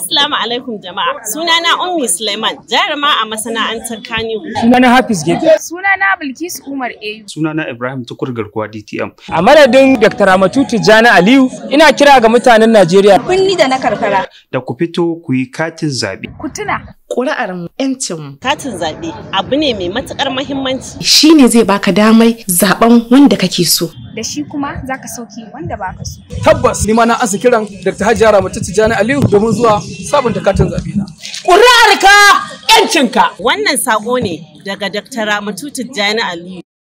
Assalamu alaikum jama'a. Sunana Ummi Suleiman, jaruma a masana'antar Kaniwu. Sunana Hafiz Gefe. Sunana Bilkisu Umar Eyu. Sunana Ibrahim Tukur Garkuwa DTM. A madadin Dr. Ramatu Tijjani Aliyu, ina kira ga mutanen Najeriya. Kunni da na karkara. Da ku fito ku yi katin zaɓe. Ku tuna. Ƙuri'ar ‘yancinmu. Katin zaɓe abu ne mai matuƙar mahimmanci. Shi ne zai baka damai zaɓen wanda kake so. Da shi kuma za ka sauki wanda baka so. Tabbas ni ma na ansa kiran Dr. Hajiya Ramatu Tijjani Aliyu domin zuwa sabunta katin zaɓe na. Ƙuri'arka ‘yancinka. Wannan saƙo ne daga Dr. Ramatu Tijjani Aliyu.